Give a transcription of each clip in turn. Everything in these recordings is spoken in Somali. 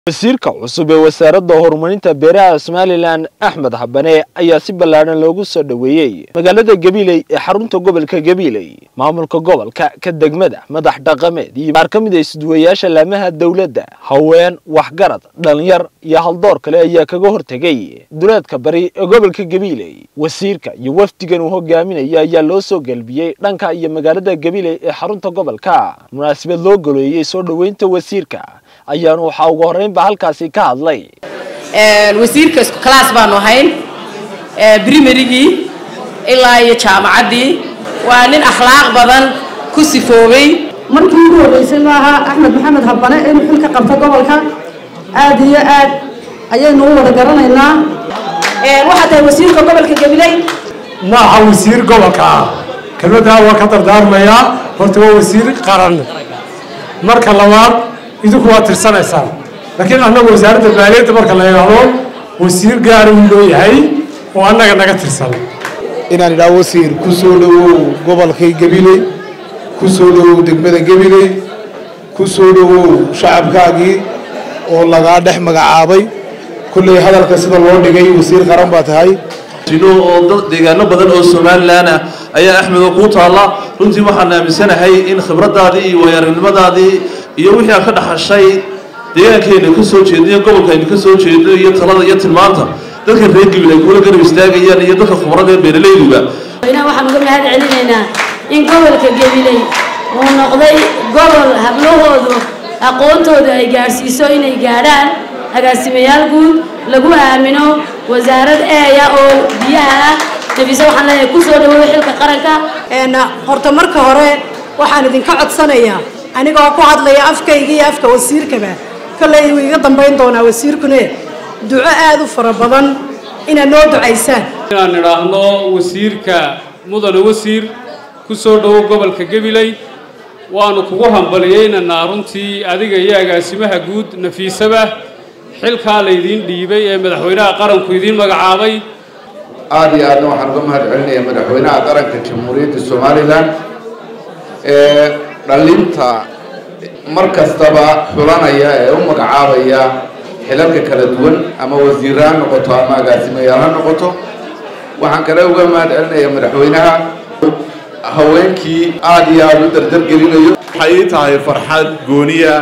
wasiirka cusub ee wasaaradda horumarinta beeraha somalilan axmed habane ayaa si ballaadhan loogu soo dhoweeyey magaalada gabiley ee xarunta gobolka gabiley maamulka gobolka ka degmada madax dhaqameed iyo qaar ka mid a isduwayaasha laamaha dowladda haween waxgarad dhalinyar iyo haldoor kale ayaa kaga hortegay duleedka bari ee gobolka gabiley wasiirka iyo wafdigan uu hogaaminaya ayaa loo soo gelbiyey dhanka iyo magaalada gabiley ee xarunta gobolka munaasabad loo goloeyey soo dhoweynta wasiirka ayaanu waxaa ugu horreynba halkaasi ka hadlay wasiirka isku class baanu ahayn primarygii ilaa iyo jaamacaddii waa nin akhlaaq badan ku sifoobay markii ugu horreysay maaha axmed maxamed habane inuu xil ka qabto gobolka aad iyo aad ayaynu u wada garanaynaa waxaa tahay wasiirka gobolka gabiley maaha wasiir gobolka ah kelmaddaa waa ka dardaarmayaa horta waa wasiir qaran marka labaad idinku waa tirsanaysaan laakiin annagu wasaaradda maaliyadda marka la yidhaahdo wasiir gaara uu loo yahay oo annaga naga tirsan inaan idhaha wasiir ku soo dhowow gobolkay gabiley ku soo dhowow degmada gabiley ku soo dhowow shacabkaagii oo lagaa dhex magacaabay kulley hadalka sida loo dhigay wasiir qaran baa tahay oo deegaano badan oo somalilan ah ayaa axmed oo kuu taalla runtii waxaan aaminsanahay in khibradaadii iyo waayarinimadaadii iyo wixii aad ka dhaxashay deegaankeena ka soo jeedno iyo gobolkaaynu ka soo jeedno iyo talada iyo tilmaanta dadka reer gabil ay kula garab istaagayaan iyo dadka khubarada ee beeralayduba inaa waxaan uga mahad celinaynaa in gobolka gabiley uu noqday gobol hablahoodu aqoontooda ay gaadhsiiso inay gaadhaan agaasimayaal guud lagu aamino wasaarad eeya oo biyaha ah nafise waxaan leeyahay ku soo dhawow xilka qaranka horta marka hore waxaan idinka codsanayaa anigoo ku hadlaya afkayga iyo afka wasiirkaba kolley wuu iga dambayn doonaa wasiirkune duco aada u fara badan inaad noo ducaysaan inaan idhaahno wasiirka mudane wasiir ku soo dhowow gobolka gabiley waanu kugu hambaliyeynaynaa runtii adiga iyo agaasimaha guud nafiisaba xilkaa laydiin dhiibay ee madaxweynaha qaranku idiin magacaabay aada iyo aadna waxaan uga mahad celinayaa madaxweynaha qaranka jamhuuriyadda somalilan ee dhalinta mar kastaba xulanaya ee u magacaabaya xilalka kala duwan ama wasiirra ha noqoto ama agaasimayaal ha noqoto waxaan kale uga mahad celinayaa madaxweynaha haweenkii aada iyo aada u dardargelinayo waxay ii tahay farxad gooniya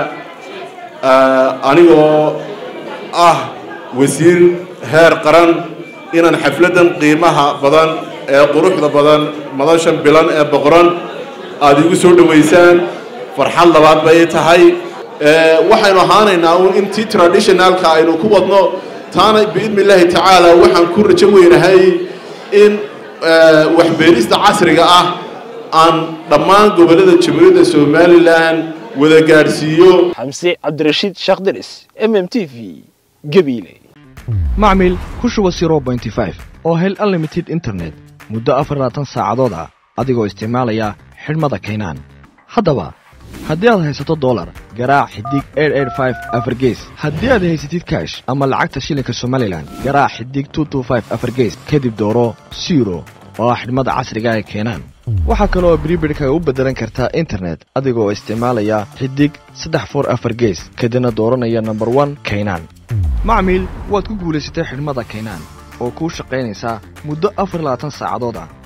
anigoo ah wasiir heer qaran inaan xafladdan qiimaha badan ee quruxda badan madashan bilan ee boqoran aada igu soo dhowaysaan farxad labaad bay tahay waxaynu ahaanaynaa uun intii traditionalka aynu ku wadno taana biidni illaahi tacaala waxaan ku rajo weynahay in waxbeerista casriga ah aan dhammaan gobollada jamhuuriyadda somalilan wada gaadhsiiyo xamse cabdirashiid sheekh diris m m t v gabiile macmil ku shuba oo hel unlimited internet muddo afarlaatan saacadood ah adigoo isticmaalaya xidhmada kaynaan haddaba haddii aad haysato dolar garaac xidig afargees haddii aad haysatid kaash ama lacagta shilinka somalilan garaac xidig afargees kadib dooro siro oo ah xidhmada casriga ee keenaan waxaa kale oo bribirhkaga u beddelan kartaa internet adigoo isticmaalaya xidig saddex for afar gees kadibna dooranaya nomber one kaynaan macmiil waad ku guulaysatay xidhmada kaynaan oo kuu shaqaynaysaa muddo afar labaatan saacadood ah